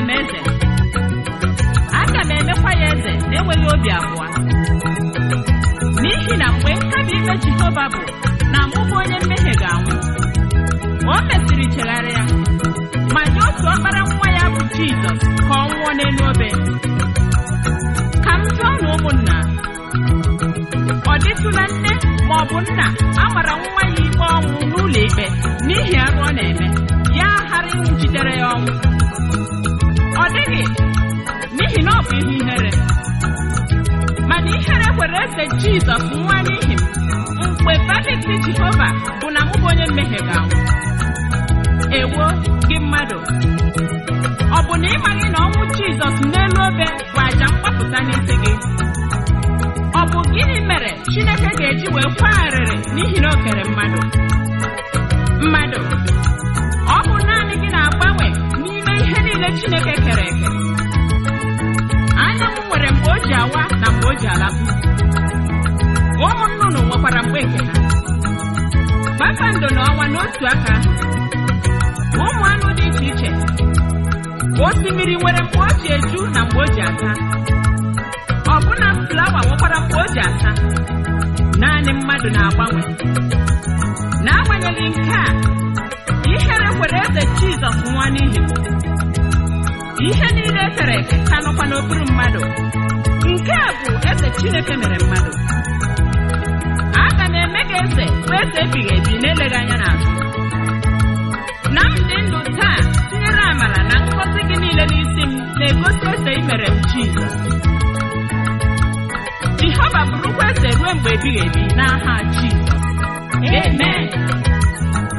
m eze aga m emekwa ya eze na-enweghị obi abụọ n'ihi na mgbe nkabi ikpe jehova bụ na mụ bụ onye mmehie ga-anwụ o mesịrị chegharịa ma nye otu ọkpara nwa ya bụ jizọs ka ọ nwụọ n'elu obe ka m jụọ na ụmụnna ọ dịtụla nne ma ọ bụ nna a mara nwa ya ikpe ọnwụ n'ụlọ ikpe n'ihi arụ ọ na-eme ya ghara ịnwụchitere ya ọnwụ ọ dịghị n'ihi na ọ bụ ihe ihere mana ihere kwere eze jizọs nwa n'ihi m mgbe verdict jehova bụ na mụ bụ onye mmehie ga-anwụ ewo gị mmadụ ọ bụ na ị maghị na ọnwụ jizọs n'elu obe bụ àjà mgbapụta n'isi gị ọ bụ gịnị mere chineke ga-eji wee kwagharịrị n'ihi na o kere mmadụ mmadụ ọ bụ naanị gị na-agbanwe n'ime ihe niile chineke kere eke anyanwụ nwere mgbe o ji awa na mgbe o ji alapụ ụmụ nnụnụ nwekwara mgbe nke ha kpakpando na ọnwa n'otu aka ahụ ụmụ anụ dị iche iche osimiri nwere mgbe o ji eju na mgbe o ji ata ọbụna flawa nwekwara mgbe o ji ata naanị mmadụ na-agbanwe n'agbanyeghị nke a ihere kwere eze jizọs nwa n'ihi m. ihe niile e kere eke ka nọkwa n'okpuru mmadụ nke a bụ eze chineke mere mmadụ aga m eme gị eze bụ eze ebighị ebi na-eleghị anya n'azụ na m dị ndụ taa tinyere amara na ngọzi gị niile n'isi m na-egosi eze i mere m jizọs jehova bụrụkwa eze ruo mgbe ebighị ebi n'aha jizọs amen